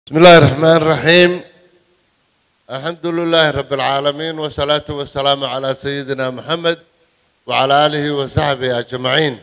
بسم الله الرحمن الرحيم الحمد لله رب العالمين والصلاة والسلام على سيدنا محمد وعلى آله وصحبه أجمعين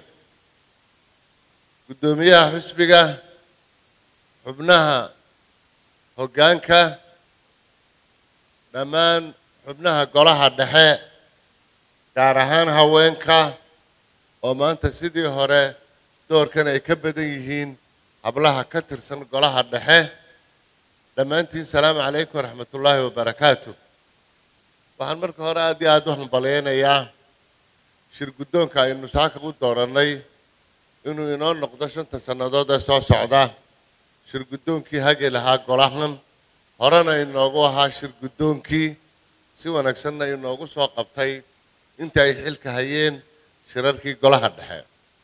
قدوميها حسبك xubnaha hoggaanka dhammaan xubnaha golaha dhexe gaar ahaan haweenka oo maanta sidii hore doorkan ay ka badan yihiin hablaha ka tirsan golaha dhexe dhammaantiin salaamu calaykum waraxmatullaahi wabarakaatu waxaan marka hore aad iyo aad u hambalyaynayaa shir guddoonka aynu saaka u doorannay inuu inoo noqdo shanta sannadood ee soo socda shir guddoonkii hagi lahaa golahan horena inoogu ahaa shir guddoonkii si wanaagsanna inoogu soo qabtay inta ay xilka hayeen shirarkii golaha dhexe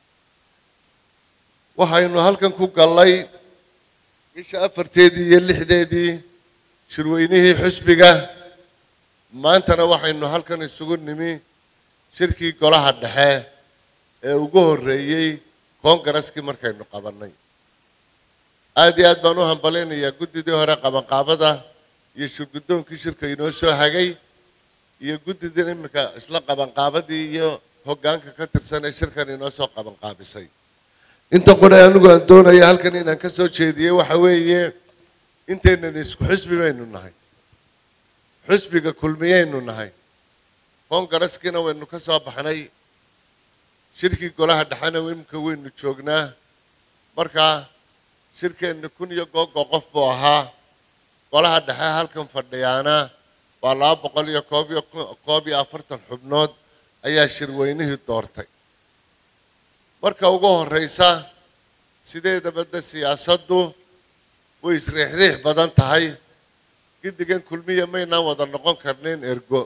waxaynu halkan ku gallay bisha afarteedii iyo lixdeedii shirweynihii xusbiga maantana waxaynu halkan isugu nimi shirkii golaha dhexe ee ugu horreeyey koongaraskii markaynu qabannay aad iyo aad baan u hambalaynayaa guddidii hore qabanqaabada iyo shirguddoonkii shirka inoo soo hagay iyo guddidii iminka isla qabanqaabadii iyo hoggaanka ka tirsan ee shirkan inoo soo qabanqaabisay inta qore anigu aan doonaya halkan inaan ka soo jeediyey waxa weeye intaynan isku xusbi baynu nahay xusbiga kulmiyaynu nahay koongaraskiina waynu ka soo baxnay shirkii golaha dhexena iminka waynu joognaa markaa shirkeenna kun iyo googo qof buu ahaa golaha dhexe halkan fadhiyaana waa laba boqol iyo koob iyo koob iyo afartan xubnood ayaa shirweynihii doortay marka ugu horraysa sideedaba de siyaasaddu way isriixriix badan tahay giddigan kulmiya maynaan wada noqon karnayn ergo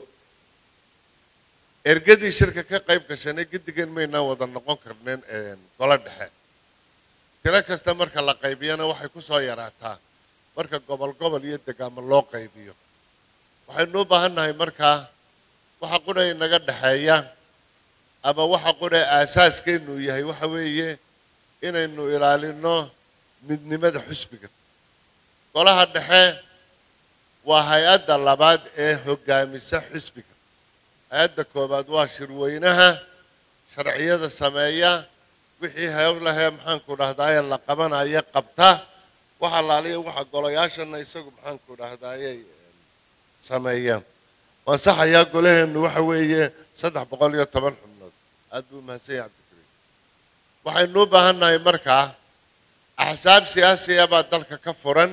ergadii shirka ka qayb gashanay giddigan maynaan wada noqon karnayn golo dhexe tiro kasta marka la qaybiyana waxay ku soo yaraataa marka gobol gobol iyo degaamo loo qaybiyo waxaynu u baahan nahay markaa waxa qudha inaga dhexeeya ama waxa qudha aasaaskeennu yahay waxa weeye inaynu ilaalino midnimada xusbiga golaha dhexe waa hay-adda labaad ee hoggaamisa xusbiga hay-adda koowaad waa shirweynaha sharciyada sameeya wixii hewlahee maxaanku dhahdaayee la qabanaya qabta waxa laaliya waxa golayaashana isagu maxaanku dhahdaayey sameeyaan waan saxayaa golaheennu waxa weeye saddex boqol iyo toban xubnood aad buu mahadsan yahay cabdikariim waxaynu u baahan nahay markaa axsaab siyaasiya baa dalka ka furan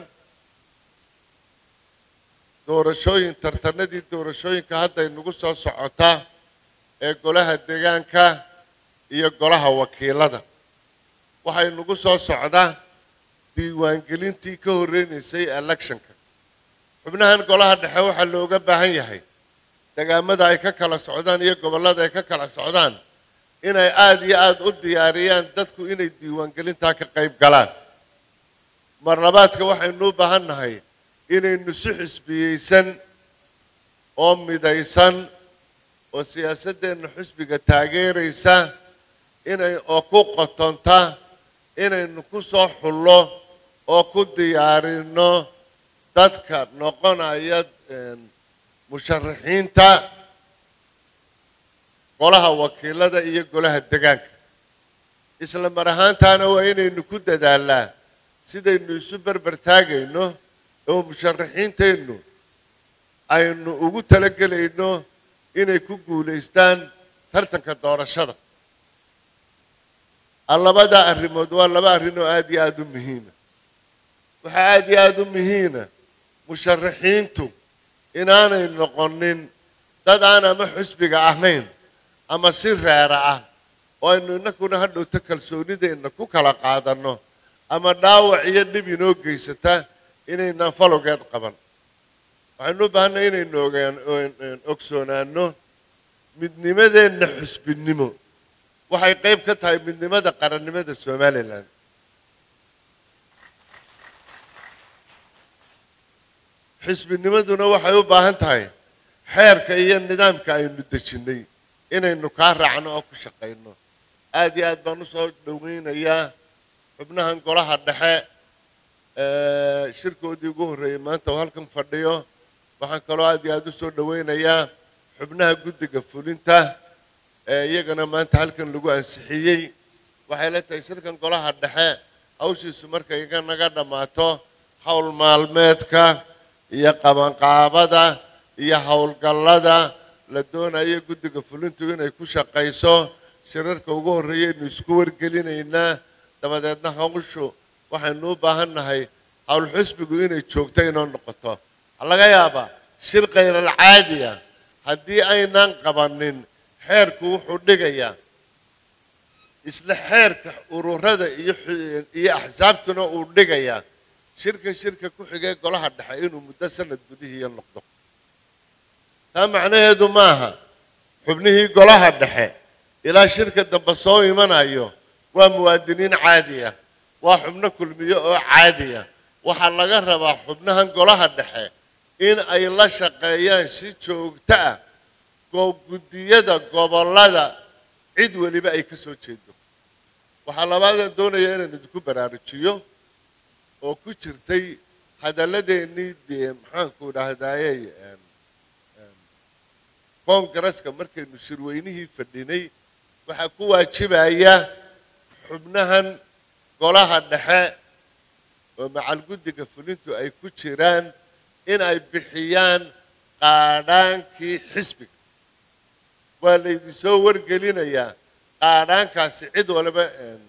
doorashooyin tartanadii doorashooyinka hadda inugu soo socota ee golaha deegaanka iyo golaha wakiilada waxay nagu soo socdaa diiwaangelintii ka horreynaysay electionka xubnahan golaha dhexe waxaa looga baahan yahay degaamada ay ka kala socdaan iyo gobollada ay ka kala socdaan inay aada iyo aada u diyaariyaan dadku inay diiwaangelintaa ka qayb galaan marlabaadka waxaynu u baahan nahay inaynu si xisbiyeysan oo midaysan oo siyaasaddeenna xusbiga taageeraysa inay oo ku qotonta inaynu ku soo xullo oo ku diyaarino dadka noqonaya musharaxiinta golaha wakiilada iyo golaha degaanka isla mar ahaantaana waa inaynu ku dadaalnaa sidaynu isu berber taagayno oo musharaxiinteennu aynu ugu talagelayno inay ku guulaystaan tartanka doorashada labada arrimood waa laba arrin oo aada iyo aada u muhiima waxaa aada iyo aada u muhiima musharaxiintu inaanay noqonin dad aan ama xusbiga ahayn ama si reera ah oo aynu innakuna hadhowto kalsoonideenna ku kala qaadanno ama dhaawac iyo dhib inoo geysata inaynaan falogeed qaban waxaynu u baahanay inaynu ogaan ogsoonaano midnimadeenna xusbinimo waxay qayb ka tahay midnimada qarannimada somalilan xisbinimaduna waxay u baahan tahay xeerka iyo nidaamka aynu dejinnay inaynu kaa raacno oo ku shaqayno aada iyo aad baan usoo dhoweynayaa xubnahan golaha dhexe shirkoodii ugu horreeyey maanta oo halkan fadhiyo waxaan kaloo aad iyo aada u soo dhowaynayaa xubnaha guddiga fulinta ee iyagana maanta halkan lagu ansixiyey waxay la tahay shirkan golaha dhexe hawshiisu markay iga naga dhammaato howl maalmeedka iyo qabanqaabada iyo howlgallada la doonayo guddiga fulintu inay ku shaqayso shirarka ugu horreeyaynu isku wargelinaynaa dabadeedna hawshu waxaynu u baahan nahay howl xusbigu inay joogto inoo noqoto waxaa laga yaabaa shir khayral caadiya haddii aynaan qabanin xeerku wuxuu dhigayaa isla xeerka ururada iyo iyo axsaabtuna uu dhigayaa shirkan shirka ku xigee golaha dhexe inuu muddo sanad gudihiiya noqdo taa macnaheedu maaha xubnihii golaha dhexe ilaa shirka dambe soo imanayo waa muwaadiniin caadiya waa xubno kulmiyo oo caadiya waxaa laga rabaa xubnahan golaha dhexe in ay la shaqeeyaan si joogto ah guddiyada gobollada cid weliba ay ka soo jeedo waxaa labaadaan doonaya inaan idinku baraarujiyo oo ku jirtay hadalladeennii dee maxaanku idhaahdayey koongareska markaynu shirweynihii fadhinay waxaa ku waajibaya xubnahan golaha dhexe oo macal guddiga fulintu ay ku jiraan in ay bixiyaan qaadhaankii xisbiga waa laydinsoo wargelinayaa qaadhaankaasi cid waliba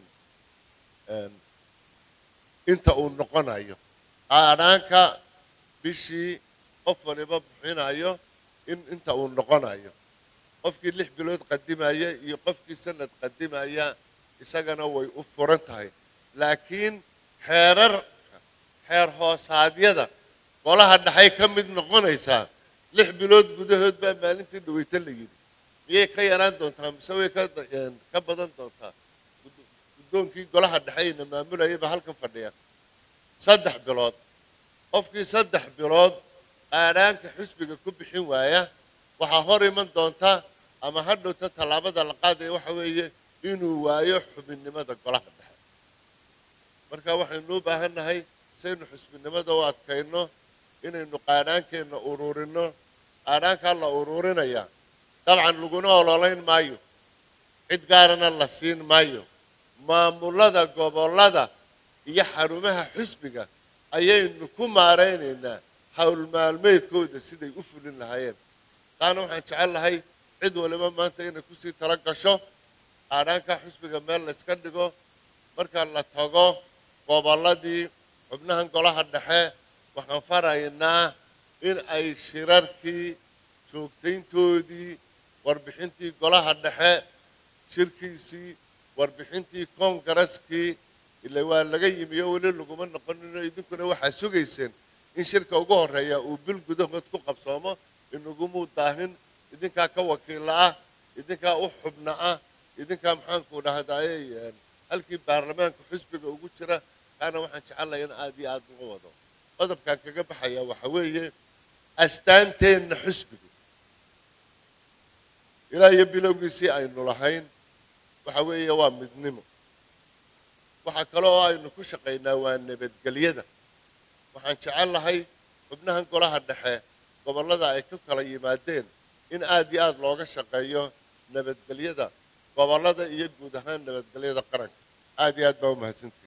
inta uu noqonayo qaadhaanka bishii qof waliba bixinayo in inta uu noqonayo qofkii lix bilood qadimaya iyo qofkii sanad qadimaya isagana way u furan tahay laakiin xeerar xeer hoosaadyada golaha dhexay ka mid noqonaysaa lix bilood gudahood baa maalintii dhaweyta la yidhi miyay ka yaraan doontaa mise way ka ka badan doontaa guddoonkii golaha dhexeyna maamulayay baa halkan fadhiya saddex bilood qofkii saddex bilood qaadhaanka xusbiga ku bixin waaya waxaa hor iman doonta ama ha dhowta tallaabada la qaadaya waxa weeye inuu waayo xubinnimada golaha dhexe marka waxaynu u baahan nahay saynu xusbinnimada u adkayno inaynu qaadhaankeenna ururinno qaadhaankaa la ururinaya dabcan laguna ololayn maayo cid gaarana la siin maayo maamulada gobollada iyo xarumaha xusbiga ayaynu ku maaraynaynaa hawl maalmeedkooda siday u fulin lahaayeen taana waxaan jecel lahay cid waliba maanta inay kusii tala gasho qaadhaankaa xusbiga meel layska dhigo marka la tago gobolladii xubnahan golaha dhexe waxaan faraynaa in ay shirarkii joogtayntoodii warbixintii golaha dhexe shirkiisii warbixintii koongareskii ila waa laga yimi oo weli laguma noqonino idinkuna waxaa sugayseen in shirka ugu horreeya uu bil gudahood ku qabsoomo inagumuu daahin idinkaa ka wakiilla ah idinkaa u xubna ah idinkaa maxaanku dhahdaayey halkii baarlamaanka xusbiga ugu jira kaana waxaan jecelahay in aad iyo aad uga wado qodobkaan kaga baxaya waxa weeye astaanteenna xusbigu ilaa iyo bilowgiisii aynu lahayn waxa weeye waa midnimo waxaa kale oo aynu ku shaqaynaa waa nabadgelyada waxaan jecel lahay xubnahan golaha dhexe gobollada ay ka kala yimaadeen in aad iyo aad looga shaqeeyo nabadgelyada gobollada iyo guud ahaan nabadgelyada qaranka aad iyo aad baa u mahadsantihi